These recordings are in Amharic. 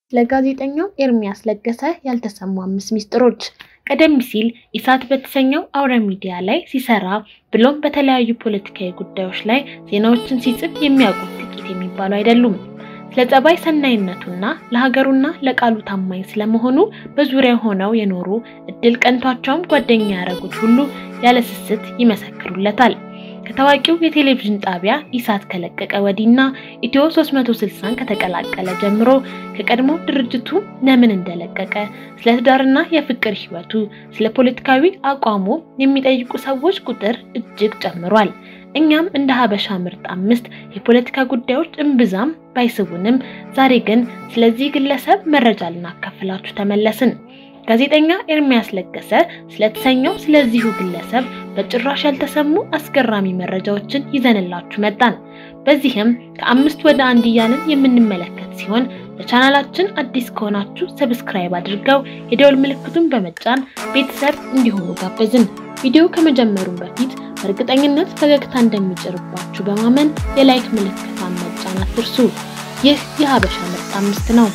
ለጋዜጠኛው ኤርሚያስ ለገሰ ያልተሰሙ አምስት ሚስጥሮች። ቀደም ሲል ኢሳት በተሰኘው አውረ ሚዲያ ላይ ሲሰራ ብሎም በተለያዩ ፖለቲካዊ ጉዳዮች ላይ ዜናዎችን ሲጽፍ የሚያውቁት ጥቂት የሚባሉ አይደሉም። ስለ ጸባይ ሰናይነቱና ለሀገሩና ለቃሉ ታማኝ ስለመሆኑ በዙሪያው ሆነው የኖሩ እድል ቀንቷቸውም ጓደኛ ያደረጉት ሁሉ ያለ ስስት ይመሰክሩለታል። ከታዋቂው የቴሌቪዥን ጣቢያ ኢሳት ከለቀቀ ወዲህና ኢትዮ 360ን ከተቀላቀለ ጀምሮ ከቀድሞ ድርጅቱ ለምን እንደለቀቀ፣ ስለ ትዳርና የፍቅር ሕይወቱ፣ ስለ ፖለቲካዊ አቋሙ የሚጠይቁ ሰዎች ቁጥር እጅግ ጨምሯል። እኛም እንደ ሀበሻ ምርጥ አምስት የፖለቲካ ጉዳዮች እምብዛም ባይስቡንም ዛሬ ግን ስለዚህ ግለሰብ መረጃ ልናካፍላችሁ ተመለስን። ጋዜጠኛ ኤርሚያስ ለገሰ ስለተሰኘው ስለዚሁ ግለሰብ በጭራሽ ያልተሰሙ አስገራሚ መረጃዎችን ይዘንላችሁ መጣን። በዚህም ከአምስት ወደ አንድ እያልን የምንመለከት ሲሆን ለቻናላችን አዲስ ከሆናችሁ ሰብስክራይብ አድርገው የደወል ምልክቱን በመጫን ቤተሰብ እንዲሆኑ ጋበዝን። ቪዲዮ ከመጀመሩም በፊት በእርግጠኝነት ፈገግታ እንደሚጭርባችሁ በማመን የላይክ ምልክቷን መጫን አትርሱ። ይህ የሀበሻ ምርጥ አምስት ነው።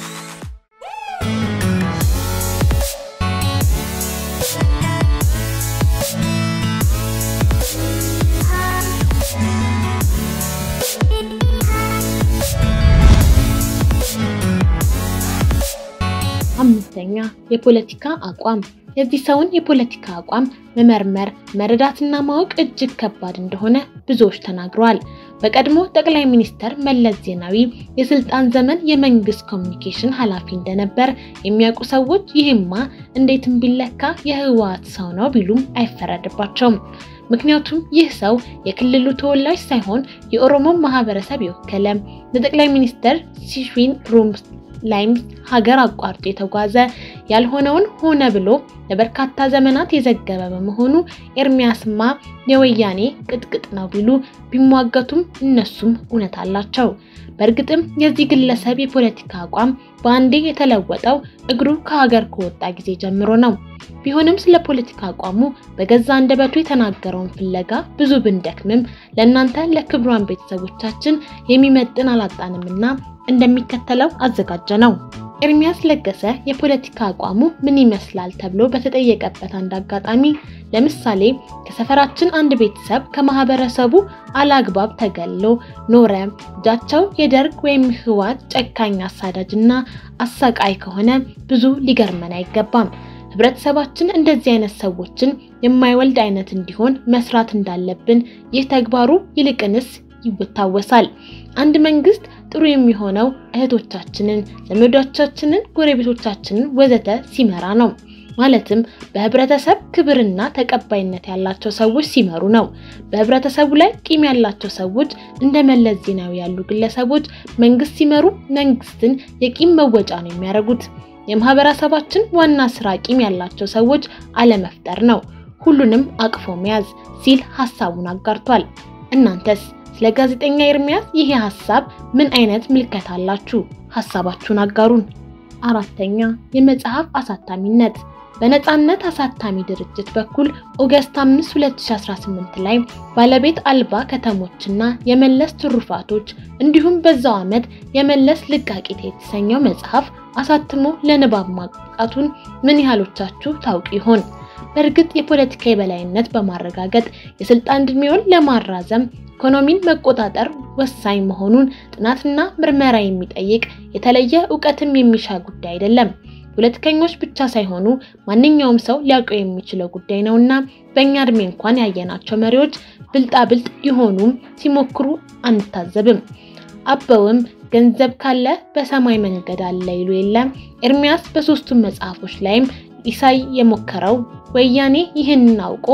አምስተኛ የፖለቲካ አቋም። የዚህ ሰውን የፖለቲካ አቋም መመርመር መረዳትና ማወቅ እጅግ ከባድ እንደሆነ ብዙዎች ተናግረዋል። በቀድሞ ጠቅላይ ሚኒስተር መለስ ዜናዊ የስልጣን ዘመን የመንግስት ኮሚኒኬሽን ኃላፊ እንደነበር የሚያውቁ ሰዎች ይህማ እንዴትም ቢለካ የህወሓት ሰው ነው ቢሉም አይፈረድባቸውም። ምክንያቱም ይህ ሰው የክልሉ ተወላጅ ሳይሆን የኦሮሞ ማህበረሰብ የወከለ ለጠቅላይ ሚኒስተር ሲሽዊን ሩም ላይም ሀገር አቋርጦ የተጓዘ ያልሆነውን ሆነ ብሎ ለበርካታ ዘመናት የዘገበ በመሆኑ ኤርሚያስማ የወያኔ ቅጥቅጥ ነው ቢሉ ቢሟገቱም እነሱም እውነት አላቸው። በእርግጥም የዚህ ግለሰብ የፖለቲካ አቋም በአንዴ የተለወጠው እግሩ ከሀገር ከወጣ ጊዜ ጀምሮ ነው። ቢሆንም ስለ ፖለቲካ አቋሙ በገዛ አንደበቱ የተናገረውን ፍለጋ ብዙ ብንደክምም ለእናንተ ለክብሯን ቤተሰቦቻችን የሚመጥን አላጣንምና እንደሚከተለው አዘጋጀ ነው። ኤርሚያስ ለገሰ የፖለቲካ አቋሙ ምን ይመስላል ተብሎ በተጠየቀበት አንድ አጋጣሚ ለምሳሌ ከሰፈራችን አንድ ቤተሰብ ከማህበረሰቡ አላግባብ ተገሎ ኖረ፣ እጃቸው የደርግ ወይም ህወሓት ጨካኝ አሳዳጅና አሳቃይ ከሆነ ብዙ ሊገርመን አይገባም። ህብረተሰባችን እንደዚህ አይነት ሰዎችን የማይወልድ አይነት እንዲሆን መስራት እንዳለብን ይህ ተግባሩ ይልቅንስ ይታወሳል። አንድ መንግስት ጥሩ የሚሆነው እህቶቻችንን፣ ዘመዶቻችንን፣ ጎረቤቶቻችንን ወዘተ ሲመራ ነው። ማለትም በህብረተሰብ ክብርና ተቀባይነት ያላቸው ሰዎች ሲመሩ ነው። በህብረተሰቡ ላይ ቂም ያላቸው ሰዎች እንደ መለስ ዜናዊ ያሉ ግለሰቦች መንግስት ሲመሩ መንግስትን የቂም መወጫ ነው የሚያደርጉት። የማህበረሰባችን ዋና ስራ ቂም ያላቸው ሰዎች አለመፍጠር ነው፣ ሁሉንም አቅፎ መያዝ ሲል ሀሳቡን አጋርቷል። እናንተስ ስለ ጋዜጠኛ ኤርሚያስ ይሄ ሀሳብ ምን አይነት ምልከታ አላችሁ? ሀሳባችሁን አጋሩን። አራተኛ የመጽሐፍ አሳታሚነት በነፃነት አሳታሚ ድርጅት በኩል ኦገስት 5 2018 ላይ ባለቤት አልባ ከተሞችና የመለስ ትሩፋቶች እንዲሁም በዛው ዓመት የመለስ ልቃቂት የተሰኘው መጽሐፍ አሳትሞ ለንባብ ማብቃቱን ምን ያህሎቻችሁ ታውቁ ይሆን? በእርግጥ የፖለቲካ የበላይነት በማረጋገጥ የስልጣን ዕድሜውን ለማራዘም ኢኮኖሚን መቆጣጠር ወሳኝ መሆኑን ጥናትና ምርመራ የሚጠይቅ የተለየ እውቀትም የሚሻ ጉዳይ አይደለም። ፖለቲከኞች ብቻ ሳይሆኑ ማንኛውም ሰው ሊያውቀው የሚችለው ጉዳይ ነውና በእኛ እድሜ እንኳን ያየናቸው መሪዎች ብልጣብልጥ ሊሆኑም ሲሞክሩ አንታዘብም። አበውም ገንዘብ ካለ በሰማይ መንገድ አለ ይሉ የለም። ኤርሚያስ በሶስቱም መጽሐፎች ላይም ኢሳይ የሞከረው ወያኔ ይህንን አውቆ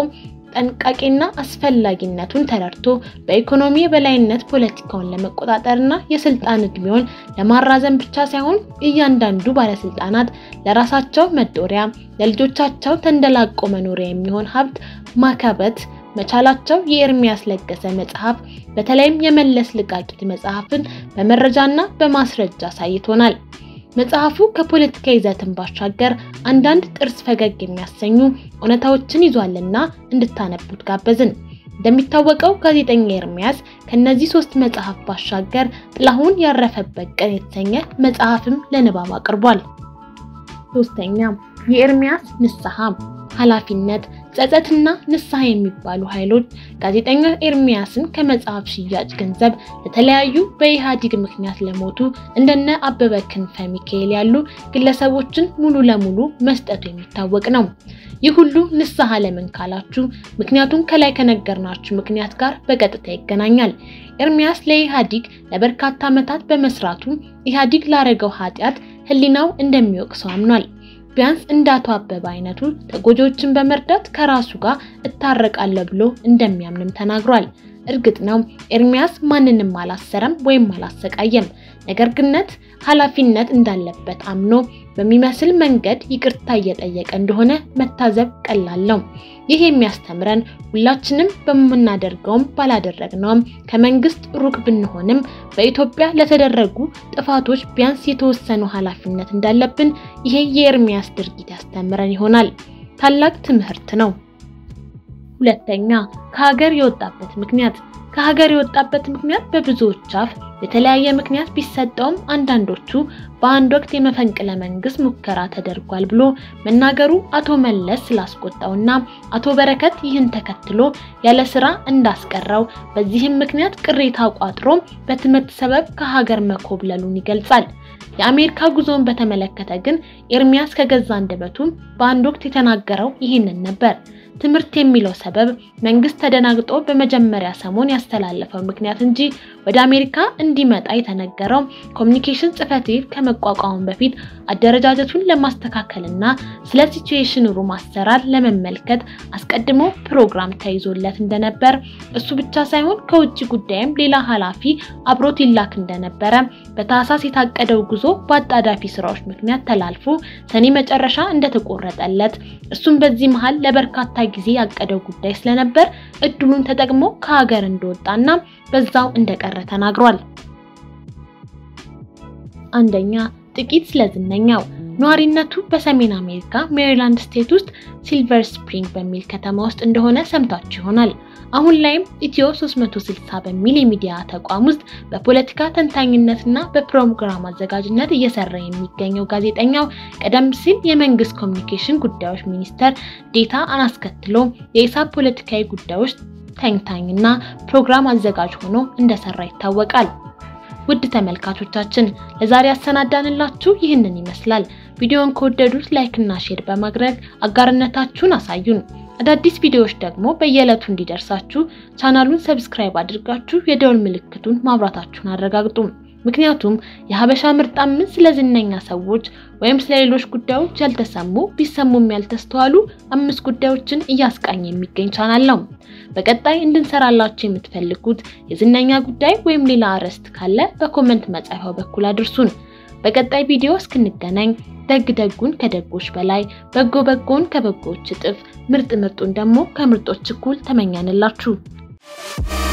ጠንቃቄና አስፈላጊነቱን ተረድቶ በኢኮኖሚ የበላይነት ፖለቲካውን ለመቆጣጠርና የስልጣን እድሜውን ለማራዘም ብቻ ሳይሆን እያንዳንዱ ባለስልጣናት ለራሳቸው መጦሪያ፣ ለልጆቻቸው ተንደላቆ መኖሪያ የሚሆን ሀብት ማካበት መቻላቸው የኤርሚያስ ለገሰ መጽሐፍ በተለይም የመለስ ልቃቂት መጽሐፍን በመረጃና በማስረጃ አሳይቶናል። መጽሐፉ ከፖለቲካ ይዘትን ባሻገር አንዳንድ ጥርስ ፈገግ የሚያሰኙ እውነታዎችን ይዟልና እንድታነቡት ጋበዝን። እንደሚታወቀው ጋዜጠኛ ኤርሚያስ ከነዚህ ሶስት መጽሐፍ ባሻገር ጥላሁን ያረፈበት ቀን የተሰኘ መጽሐፍም ለንባብ አቅርቧል። ሶስተኛ የኤርሚያስ ንስሐ ኃላፊነት ጸጸትና ንስሐ የሚባሉ ኃይሎች ጋዜጠኛ ኤርሚያስን ከመጽሐፍ ሽያጭ ገንዘብ ለተለያዩ በኢህአዴግ ምክንያት ለሞቱ እንደነ አበበ ክንፈ ሚካኤል ያሉ ግለሰቦችን ሙሉ ለሙሉ መስጠቱ የሚታወቅ ነው። ይህ ሁሉ ንስሐ ለምን ካላችሁ፣ ምክንያቱም ከላይ ከነገርናችሁ ምክንያት ጋር በቀጥታ ይገናኛል። ኤርሚያስ ለኢህአዴግ ለበርካታ ዓመታት በመስራቱ ኢህአዴግ ላረገው ኃጢአት ህሊናው እንደሚወቅሰው አምኗል። ቢያንስ እንደ አቶ አበበ አይነቱ ተጎጂዎችን በመርዳት ከራሱ ጋር እታረቃለሁ ብሎ እንደሚያምንም ተናግሯል። እርግጥ ነው ኤርሚያስ ማንንም አላሰረም ወይም አላሰቃየም። ነገር ግነት ኃላፊነት እንዳለበት አምኖ በሚመስል መንገድ ይቅርታ እየጠየቀ እንደሆነ መታዘብ ቀላል ነው። ይህ የሚያስተምረን ሁላችንም በምናደርገውም ባላደረግነውም ከመንግስት ሩቅ ብንሆንም በኢትዮጵያ ለተደረጉ ጥፋቶች ቢያንስ የተወሰኑ ኃላፊነት እንዳለብን ይሄ የኤርሚያስ ድርጊት ያስተምረን ይሆናል። ታላቅ ትምህርት ነው። ሁለተኛ ከሀገር የወጣበት ምክንያት ከሀገር የወጣበት ምክንያት በብዙዎች አፍ የተለያየ ምክንያት ቢሰጠውም አንዳንዶቹ በአንድ ወቅት የመፈንቅለ መንግስት ሙከራ ተደርጓል ብሎ መናገሩ አቶ መለስ ስላስቆጣውና አቶ በረከት ይህን ተከትሎ ያለ ስራ እንዳስቀረው በዚህም ምክንያት ቅሬታ ቋጥሮ በትምህርት ሰበብ ከሀገር መኮብለሉን ይገልጻል። የአሜሪካ ጉዞን በተመለከተ ግን ኤርሚያስ ከገዛ አንደበቱ በአንድ ወቅት የተናገረው ይህንን ነበር። ትምህርት የሚለው ሰበብ መንግስት ተደናግጦ በመጀመሪያ ሰሞን ያስተላለፈው ምክንያት እንጂ ወደ አሜሪካ እንዲመጣ የተነገረው ኮሚኒኬሽን ጽሕፈት ቤት ከመቋቋሙ በፊት አደረጃጀቱን ለማስተካከልና ስለ ሲቹዌሽን ሩም አሰራር ለመመልከት አስቀድሞ ፕሮግራም ተይዞለት እንደነበር እሱ ብቻ ሳይሆን ከውጭ ጉዳይም ሌላ ኃላፊ አብሮት ይላክ እንደነበረ በታህሳስ የታቀደው ጉዞ በአጣዳፊ ስራዎች ምክንያት ተላልፎ ሰኔ መጨረሻ እንደተቆረጠለት እሱም በዚህ መሃል ለበርካታ ጊዜ ያቀደው ጉዳይ ስለነበር እድሉን ተጠቅሞ ከሀገር እንደወጣና በዛው እንደቀረ ተናግሯል። አንደኛ ጥቂት ስለ ዝነኛው ነዋሪነቱ በሰሜን አሜሪካ ሜሪላንድ ስቴት ውስጥ ሲልቨር ስፕሪንግ በሚል ከተማ ውስጥ እንደሆነ ሰምታችሁ ይሆናል። አሁን ላይም ኢትዮ 360 በሚል የሚዲያ ተቋም ውስጥ በፖለቲካ ተንታኝነትና በፕሮግራም አዘጋጅነት እየሰራ የሚገኘው ጋዜጠኛው ቀደም ሲል የመንግስት ኮሚኒኬሽን ጉዳዮች ሚኒስተር ዴታ አናስከትሎ የኢሳብ ፖለቲካዊ ጉዳዮች ተንታኝና ፕሮግራም አዘጋጅ ሆኖ እንደሰራ ይታወቃል። ውድ ተመልካቾቻችን ለዛሬ ያሰናዳንላችሁ ይህንን ይመስላል። ቪዲዮውን ከወደዱት ላይክ እና ሼር በማድረግ አጋርነታችሁን አሳዩን። አዳዲስ ቪዲዮዎች ደግሞ በየዕለቱ እንዲደርሳችሁ ቻናሉን ሰብስክራይብ አድርጋችሁ የደወል ምልክቱን ማብራታችሁን አረጋግጡ። ምክንያቱም የሀበሻ ምርጥ አምስት ስለ ዝነኛ ሰዎች ወይም ስለ ሌሎች ጉዳዮች ያልተሰሙ ቢሰሙም ያልተስተዋሉ አምስት ጉዳዮችን እያስቃኘ የሚገኝ ቻናል ነው። በቀጣይ እንድንሰራላችሁ የምትፈልጉት የዝነኛ ጉዳይ ወይም ሌላ አርዕስት ካለ በኮመንት መጻፊያው በኩል አድርሱን። በቀጣይ ቪዲዮ እስክንገናኝ ደግ ደጉን ከደጎች በላይ በጎ በጎን ከበጎዎች እጥፍ ምርጥ ምርጡን ደግሞ ከምርጦች እኩል ተመኛንላችሁ።